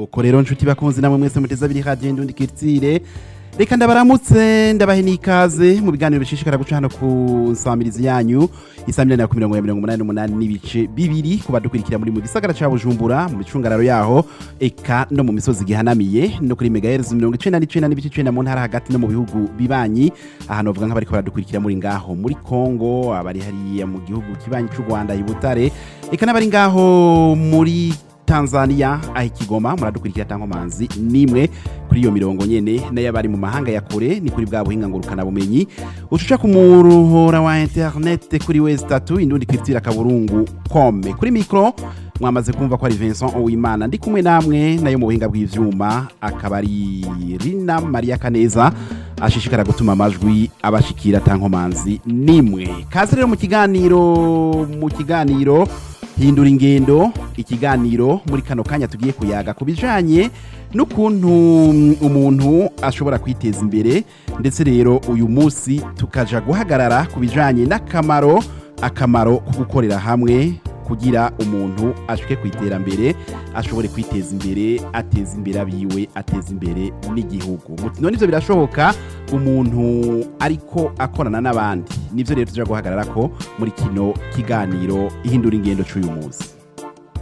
nuko rero nshuti bakunzi namwe mwese muteze abiri radiyo indundi kiritsire reka ndabaramutse ndabahe n'ikaze mu biganiro bishishikara guca hano ku nsamirizi yanyu isamirani ya mirongo ya mirongo umunani n'umunani n'ibice bibiri ku badukurikira muri mu gisagara ca bujumbura mu micungararo yaho eka no mu misozi gihanamiye no kuri megahertz mirongo icenda n'icenda n'ibice icenda mu ntara hagati no mu bihugu bibanyi ahantu bavuga nk'abariko baradukurikira muri ngaho muri kongo abari hariya mu gihugu kibanyi c'u rwanda i butare eka n'abari ngaho muri tanzania aho ikigoma muradukurikira tankomanzi nimwe kuri iyo mirongo nyene n'ayabari mu mahanga ya kure ni kuri bwa buhinga ngurukana bumenyi ucuca ku muruhora wa internet kuri wezi tatu indundi kwitira kaburungu kome kuri mikro mwamaze kumva ko ari Vincent Uwimana ndi kumwe namwe nayo mu buhinga bw'ivyuma akaba ari Rina Maria Kaneza ashishikara gutuma amajwi abashikira tankomanzi nimwe kaze rero mu kiganiro mu kiganiro hindura ingendo ikiganiro muri kano kanya tugiye kuyaga ku bijanye n'ukuntu umuntu ashobora kwiteza imbere ndetse rero uyu munsi tukaja guhagarara ku bijanye n'akamaro akamaro ko gukorera hamwe kugira umuntu ashike ku iterambere ashobore kwiteza imbere ateza imbere abiwe ateza imbere n'igihugu none ivyo birashoboka umuntu ariko akorana n'abandi nivyo rero tuja guhagarara ko muri kino kiganiro ihindura ingendo c'uyu munsi